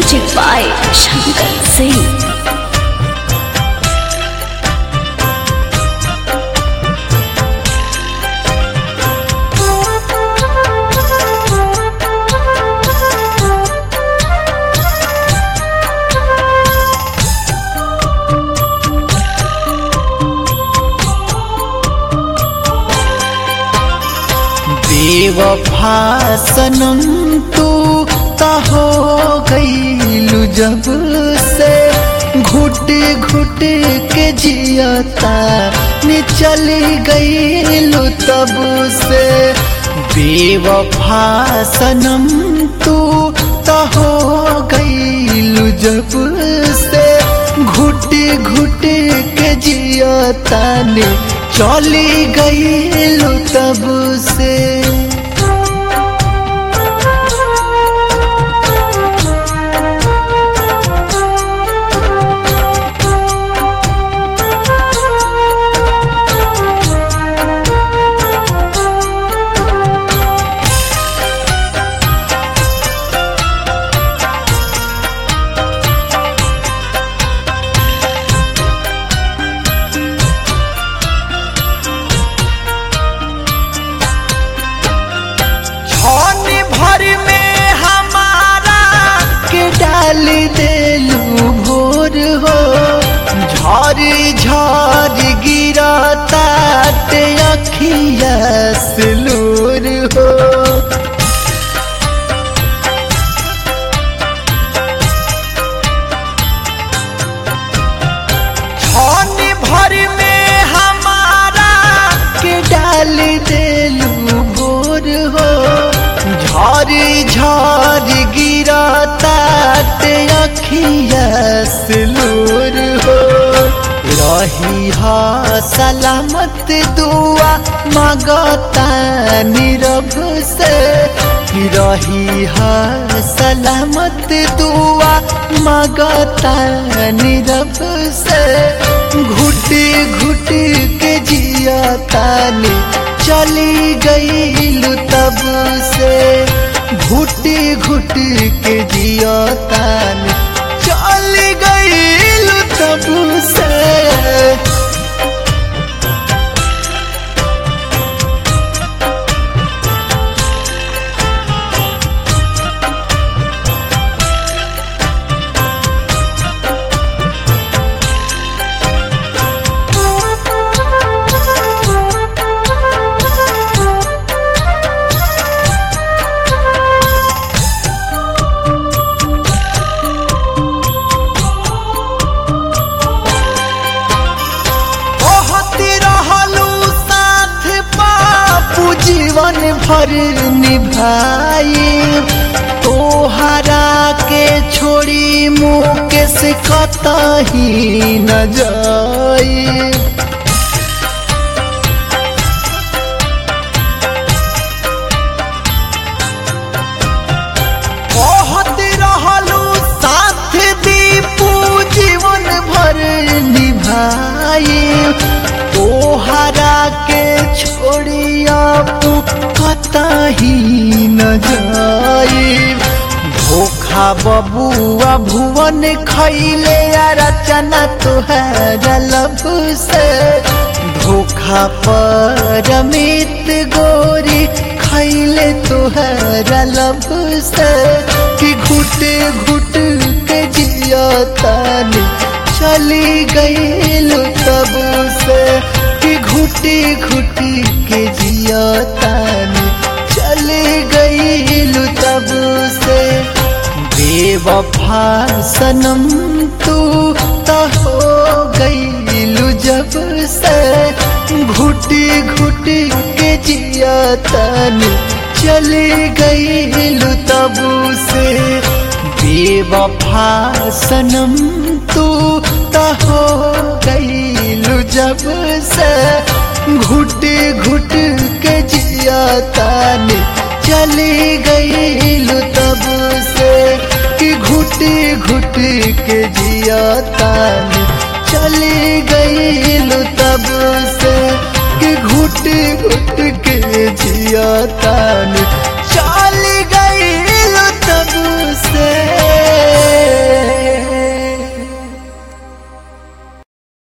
Music by Shankar Singh. बेवफा सनम तू ता हो गईलू जब से घुट घुट के जियता ने चली गईलू तब से बेवफा सनम तू ता हो गईलू जब से घुट घुट के जियता ने चली गईलू तब से छन भर में हमारा के डाल देलू भोर हो झर झर गिरता ते अखिया सिलूर हो छन भर में हमारा के डाल देलू भोर हो झर झर गिरता ते अखिया सिलूर हो रही हा सलामत दुआ मगता नीरव से रही हा सलामत दुआ मगता नीरव से घुट घुट के जियता ने चली गईलू तब से घुट घुट के जियता ने चली गईलू तब से बहुत रहलू साथ बापू जीवन भर निभाई तोहरा के छोड़ी मुकेश कतही न जाई बहुत रहलू साथ दीपू जीवन भर निभाई तोहरा के छोड़िया कतही न जाई धोखा बबुआ भुवन खैले आ रचना तुहरा लब से धोखा पर मित गोरी खैले तुहरा लब से कि घुट घुट के जियतानी चली गईलू तब से कि घुटी घुटी के जियतानी चली गईलू तब से बेवफा सनम तू तो हो गईलू जब से घुटी घुटी के जियतानी चली गईलू तब से बेवफा सनम तू तो हो गईलू जब से घुट घुट के जियतानी चली गईलू तब से कि घुटी घुटी के जियतानी चली गईलू तब से कि घुट घुट के जियतानी